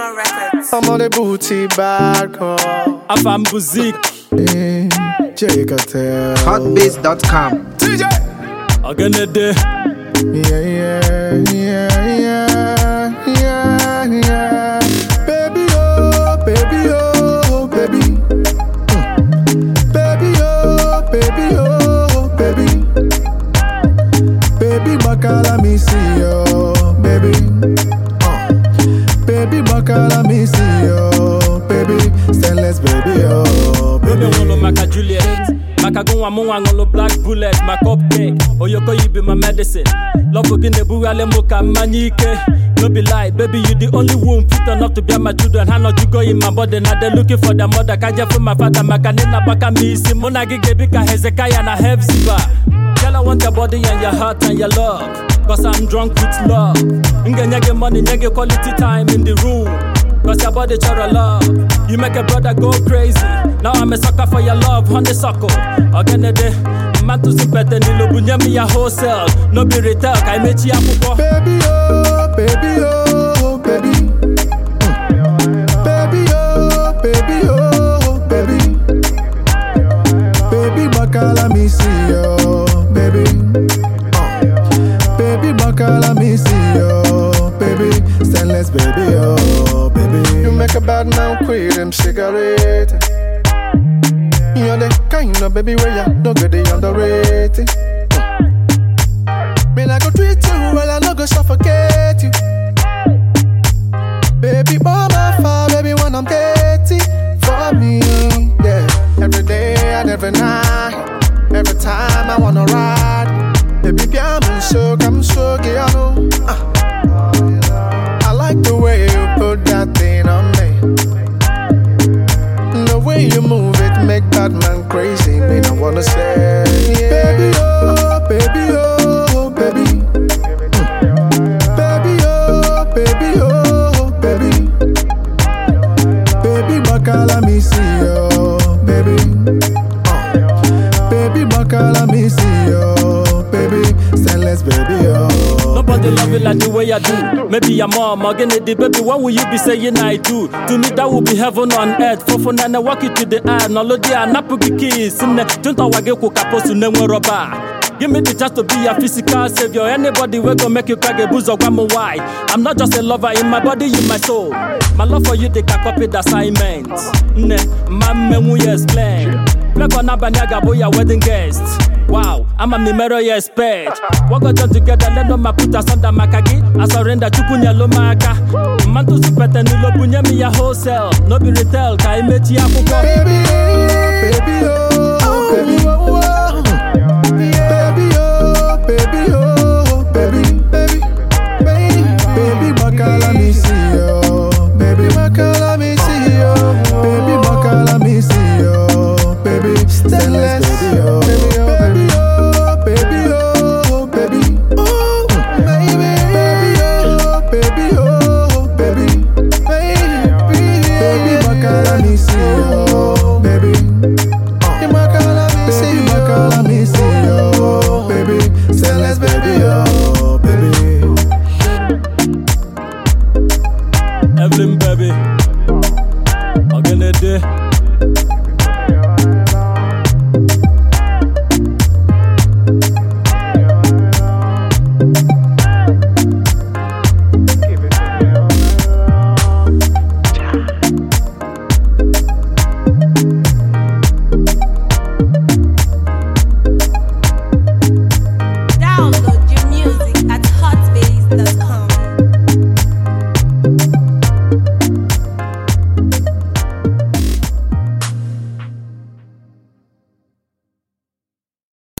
Zero Records. I'm on the booty bad call. Afam Buzik, Eh, J Cartel. Hotbase.com. TJ. Ogenede, Yeah, yeah, yeah, yeah, yeah, yeah. Baby, oh, baby, oh, baby. Mm. Baby, oh, baby, oh, baby. Baby, bakala me see you, baby. Uh. Baby, bakala me see you, baby. Stainless, baby, oh, Baby baby. Wolo Maka Juliet, Maka Gunwa Munwa Ngolo Black Bullet, my cupcake, Oyoko you be my medicine. Love again the Buale Muka Manike. No be lie, baby, you the only womb fit enough to be my children. How not you go in my body, now they looking for the mother. Kaja for my father, Makanina Baka Misi, Mona Gigabika Hezekiah and a Hefziba. Girl, I want your body and your heart and your love. Cause I'm drunk with love. Nge nyege money, nyege quality time in the room. Cause your body chora love. You make a brother go crazy. Now I'm a sucker for your love, honeysuckle. Ogenede, man to simpete nilo bunye mi ya wholesale. No be retail, kai mechi ya kuko. Baby, oh, baby, oh, baby. Mm. Baby, oh, baby, oh, baby. Baby, bakala me see you, baby. Uh. Baby, bakala me see you, baby. Stainless, baby, oh, baby. You make a bad man quit them cigarette. You're the kind of baby where you don't get the underrated. Man, I go treat you well, I no go suffocate you. Baby, bomb my fire, baby, when I'm dirty for me. Yeah, every day and every night, every time I wanna ride. Baby, I'm so, I'm so, yeah, I know. Uh. I like the way you put that thing on me. The way you move it make bad man crazy. Me, I wanna say, yeah. baby, oh, baby, oh, baby. Baby, oh, baby, oh, baby. Baby, bakala me see you, baby. Uh. Baby, bakala me see you, baby. Stainless, baby, oh. Nobody love you like the way I do. Maybe your mom, Ogenede, baby, what will you be saying I do? To me, that would be heaven on earth. For for nana, walk it to the eye. No, Lord, yeah, napuki kiss. Don't I wage ko kaposu ne rubber. Give me the chance to be your physical savior. Anybody will go make you crack a booze or one more why. I'm not just a lover in my body, in my soul. My love for you, they can copy the assignment. Ne, mama, we explain. Black on Abanyaga, boy, your wedding guest. Wow, I'm a numero you expect. What got done together, let no ma put us under makagi. I surrender chukunya lo maka. Mantu supete nilo bunye mi ya wholesale. No be retail, ka imechi ya kuko. Baby, oh, baby, oh, baby.